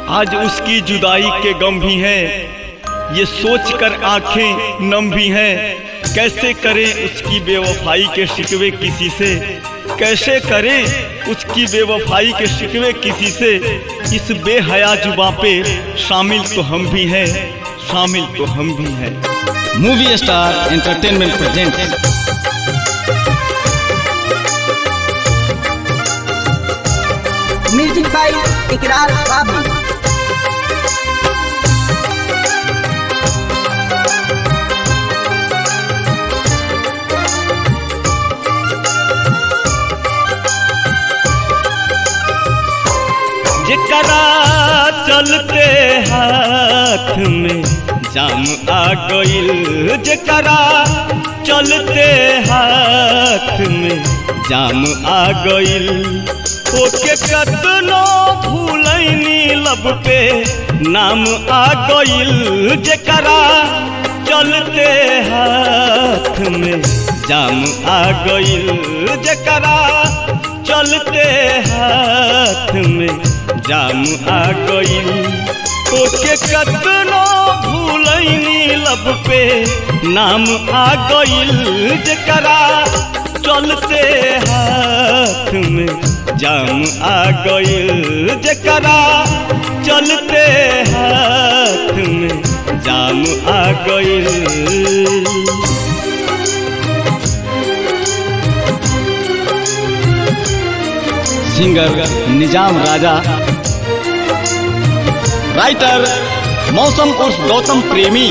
आज उसकी जुदाई के गम भी हैं ये सोच कर आंखें नम भी हैं कैसे करें उसकी बेवफाई के शिकवे किसी से कैसे करें उसकी बेवफाई के शिकवे किसी से इस बेहया जुबा पे शामिल तो हम भी हैं शामिल तो हम भी हैं movie star entertainment present music by Ikrar Babu जकरा चलते हाथ में जाम आ गइल जकरा चलते हाथ में जाम आ गइल ओके कतनो भूलैनी लब पे नाम आ गइल जकरा चलते हाथ में जाम आ गइल जकरा चलते हाथ में जाम आ गइल ओके कतनो भूलैनी लब पे नाम आ गइल जकरा चलते हाथ में जाम आ गइल जकरा चलते हाथ में जाम आ गइल सिंगर निजाम राजा राइटर मौसम उर्फ गौतम प्रेमी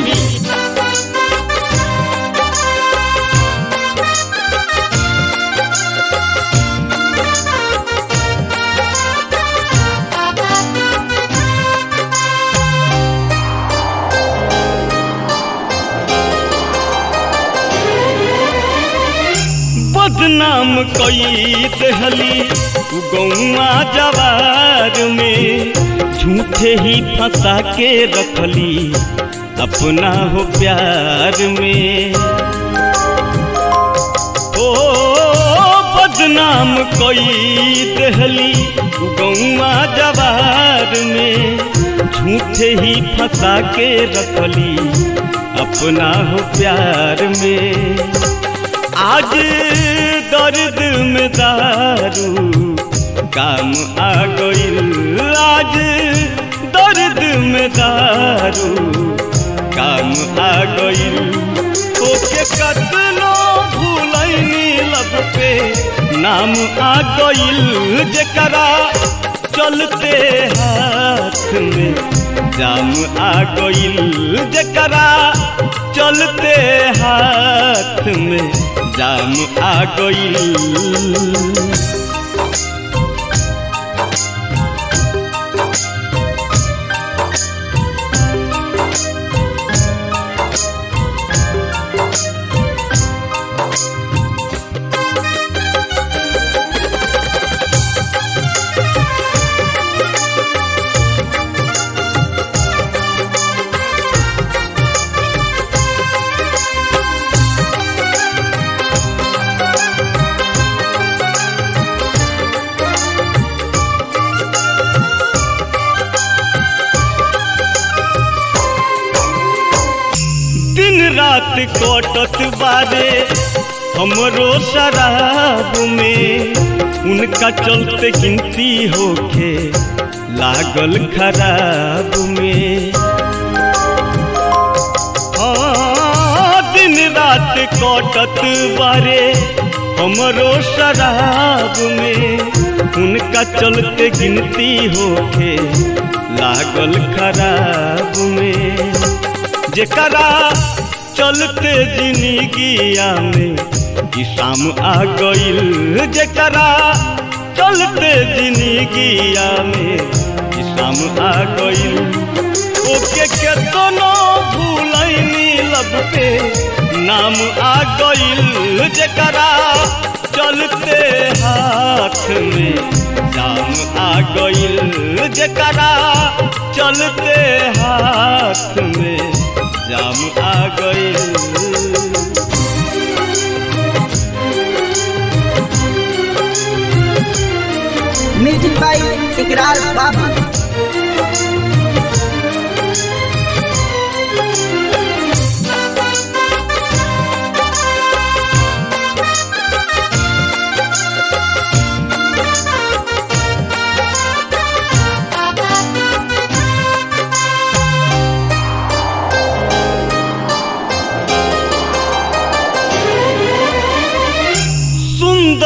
बदनाम कई दहली गौआ जवार में झूठे ही फंसा के रखली अपना हो प्यार में ओ बदनाम कई दहली गौआ जवार में झूठे ही फंसा के रखली अपना हो प्यार में आज दर्द में दारू काम आ गइल आज दर्द में दारू काम आ गइल ओके कतनो भूलैनी लब पे नाम आ गइल जकरा चलते हाथ में जाम आ गइल जकरा चलते हाथ में जाम आ गइल दिन रात कटत बारे हमरो शराब में उनका चलते गिनती होके लागल खराब में हाँ, दिन रात कटत बारे हमरो शराब में उनका चलते गिनती होके लागल खराब में जकरा चलते जिंदगिया में कि शाम आ गइल जकरा चलते जिंदगिया में कि शाम आ गइल ओके केतनो भूलैनी लब पे नाम आ गइल जकरा चलते हाथ में जाम आ गइल जकरा चलते हाथ में जाम आ गइल म्यूजिक बाई इकरार बाबू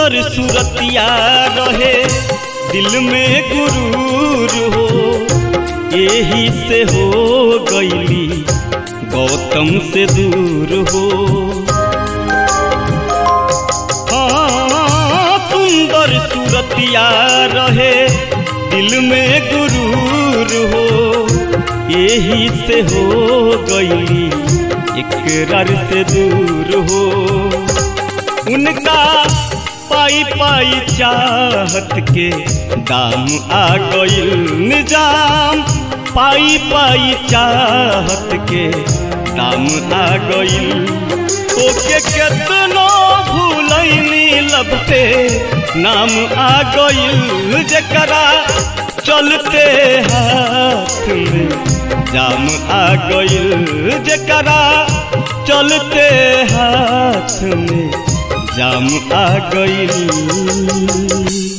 सुंदर सूरतिया रहे दिल में गुरूर हो यही से हो गईली गौतम से दूर हो हाँ, सुंदर सूरतिया रहे दिल में गुरूर हो यही से हो गईली इकरार से दूर हो उनका पाई पाई चाहत के दाम आ गईल निजाम पाई पाई चाहत के दाम आ गईल ओके केतनो भूलैनी लबते नाम आ गईल जकरा चलते हाथ में जाम आ गईल जकरा चलते हाथ में जाम आ गईल